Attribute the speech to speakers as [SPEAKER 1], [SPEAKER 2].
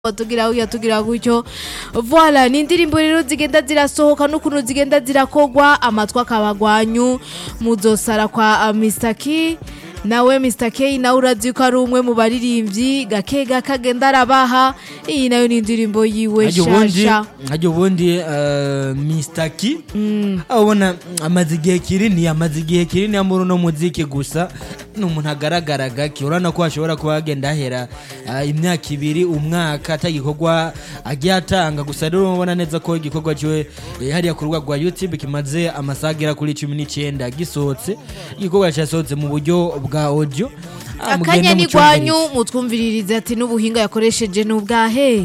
[SPEAKER 1] tugira gutya tugira gutyo voila ni indirimbo rero zigenda zirasohoka n'ukuntu zigenda zirakogwa amatwi akabagwanyu muzosara kwa uh, Mr. K nawe Mr. K nawe urazi ko ari umwe mu baririmbyi gake gake agenda arabaha iyi nayo ni indirimbo yiwe
[SPEAKER 2] hajya ubundi
[SPEAKER 1] shasha
[SPEAKER 2] hajya ubundi eh, Mr. K aho ubona amaze igihe kinini amaze igihe kinini muri uno muziki gusa ni umuntu agaragara gake urabona ko hashobora kuba hagenda hahera eh, imyaka ibiri umwaka atagikorwa agiye atanga gusa rero ubona neza ko igikorwa ciwe eh, hariya ku rubuga rwa youtube kimaze amasaha agera kuri cumi n'icyenda gisohotse igikorwa cyasohotse mu buryo bwa audio Ah, mugende
[SPEAKER 1] akanya ni
[SPEAKER 2] mucumvirize.
[SPEAKER 1] gwanyu mutwumviririze ati n'ubuhinga yakoresheje ni ubwahe